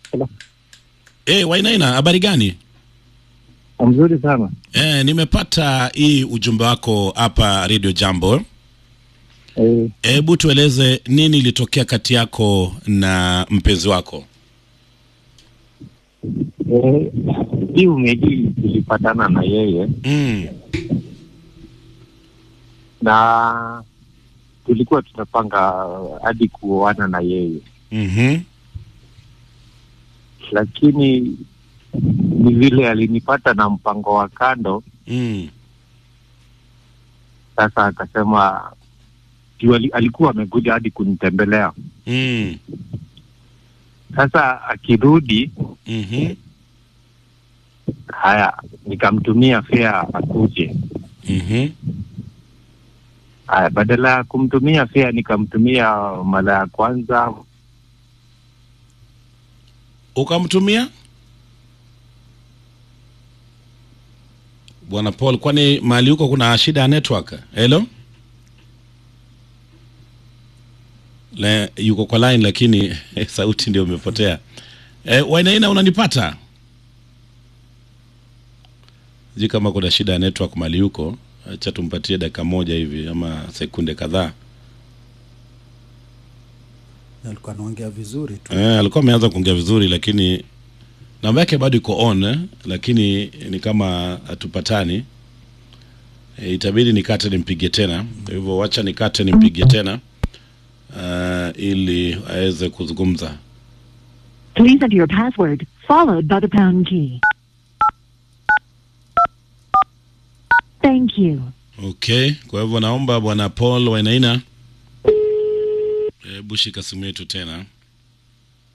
Hello. Eh, Wainaina, habari gani? Mzuri sana. Eh, nimepata hii ujumbe wako hapa Radio Jambo. Eh, Hebu tueleze nini ilitokea kati yako na mpenzi wako? eh, hii umeji tulipatana na yeye Mm. na tulikuwa tunapanga hadi kuoana na yeye, Mhm. lakini ni vile alinipata na mpango wa kando. Mm. Sasa akasema juu ali- alikuwa amekuja hadi kunitembelea. Mm. Sasa akirudi, Mhm. haya, nikamtumia fea akuje. Mhm. Haya, badala ya kumtumia fea nikamtumia mara ya kwanza Ukamtumia? Bwana Paul, kwani mahali huko kuna shida ya network? Hello? Le, yuko kwa line lakini sauti ndio imepotea. Eh, Wainaina unanipata? Sijui kama kuna shida ya network mahali huko. Acha tumpatie dakika moja hivi ama sekunde kadhaa. alikuwa anaongea vizuri tu Eh, alikuwa ameanza kuongea vizuri lakini namba yake bado iko on eh, lakini ni kama hatupatani. E, itabidi nikate nimpige tena. Kwa hivyo wacha nikate nimpige tena uh, ili aweze kuzungumza. Please enter your password, followed by the pound key. Thank you. Okay, kwa hivyo naomba bwana Paul Wainaina, hebu shika simu yetu tena.